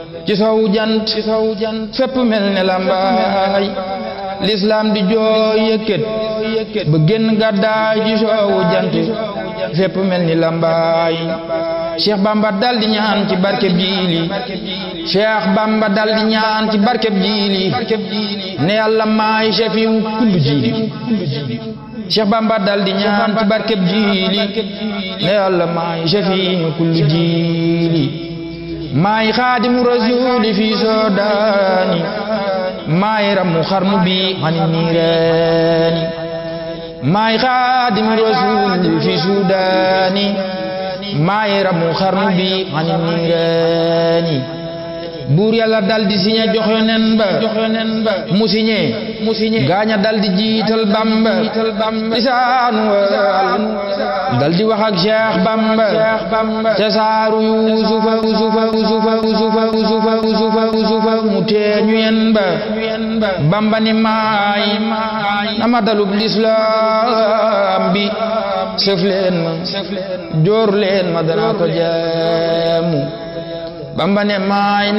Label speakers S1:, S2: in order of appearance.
S1: ci sowu jant ci sowu jant fépp mel ne lambaay lislaam di jooy yëkkat ba génn gàddaay ci sowu jant fépp mel ni lambaay Cheikh Bamba dal di ñaan ci barkeb jiili Cheikh Bamba dal di ñaan ci barkeb jiili ne yàlla maay shafiu kullu jiili Cheikh Bamba dal di ñaan ci barkeb jiili ne yàlla maay shafiu kullu jiili maay xaadimu rasuuli fi soodaani maay ramu xarnu bi xani niiraani maay xaadimu rasuuli fi suudaani maay ramu xarnu bi xani niiraani buur yàlla dal di siñe jox yonen ba mu siñe mu siñe gaaña dal di jiital bamba lisaanu wal dal di wax ak Cheikh Bamba ca saaru yuusufa usufa usufa usufa usufa usufa usufa mu teeñu yen ba bamba ni maay nama dalub lislaam bi sëf leen ma joor leen ma danaa ko jaamu bamba ne maay